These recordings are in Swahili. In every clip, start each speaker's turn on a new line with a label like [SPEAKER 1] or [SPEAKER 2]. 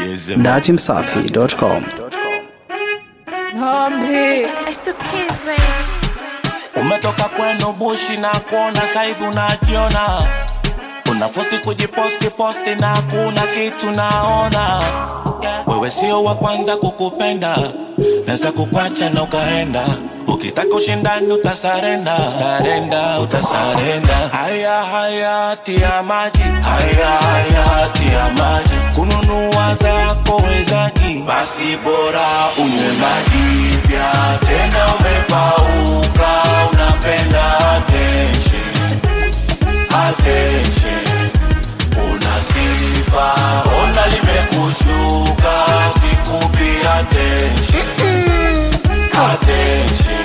[SPEAKER 1] datimsafi.com.
[SPEAKER 2] Zombie.
[SPEAKER 3] It's the kids, baby.
[SPEAKER 4] Umetoka kwenu bushi na kuona saivi unajiona, unafosi kujiposti posti na kuna kitu naona. Wewe sio wa kwanza kukupenda, naweza kukwacha na ukaenda. Ukitaka ushindani utasarenda, sarenda, utasarenda. Haya haya tia maji, haya haya tia maji. Kununua zako wezaji, basi bora unywe maji pia. Tena umepauka, unapenda attention, attention. Una sifa, ona limekushuka, sikupi attention, attention.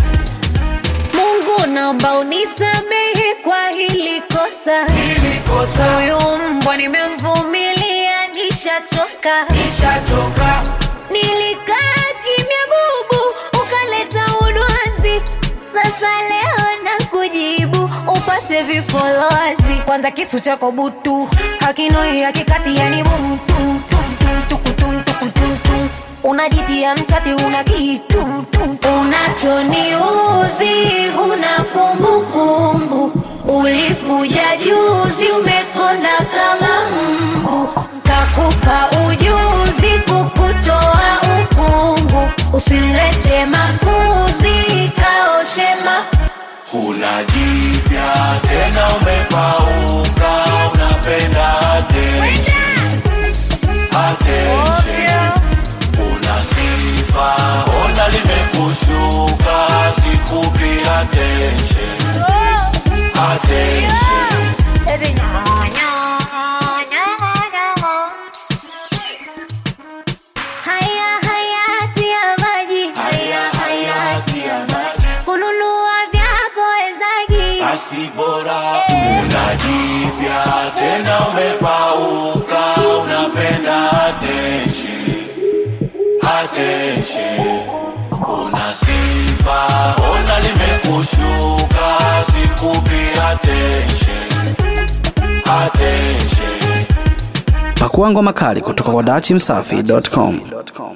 [SPEAKER 2] Mungu naomba unisamehe kwa hili kosa.
[SPEAKER 4] Hili kosa
[SPEAKER 2] Huyu mbwa nimemvumilia, nishachoka.
[SPEAKER 4] nishachoka,
[SPEAKER 2] Nilikaa kimya bubu, ukaleta udwanzi. Sasa leo na kujibu upate vifolozi. Kwanza kisu chako butu hakinoi hakikati, yani mtu unajitia mchati, una kitu unachoniuzi, una kumbukumbu. Ulikuja juzi, umekonda kama mbu, kakupa ujuzi kukutoa ukungu. Usilete makuzi, kaoshema
[SPEAKER 4] huna jipya tena, umepauka, unapenda attention, attention. Una sifa, ona limekushuka, sikupi attention, attention.
[SPEAKER 2] Haya hayati ya maji,
[SPEAKER 4] Haya hayati ya maji,
[SPEAKER 2] kununua vyako wezagi.
[SPEAKER 4] basi bora una jipya tena, umepauka, unapenda attention, attention. Una sifa, ona limekushuka, sikupi attention, attention.
[SPEAKER 1] Pakua ngoma kali kutoka kwa datimsafi.com.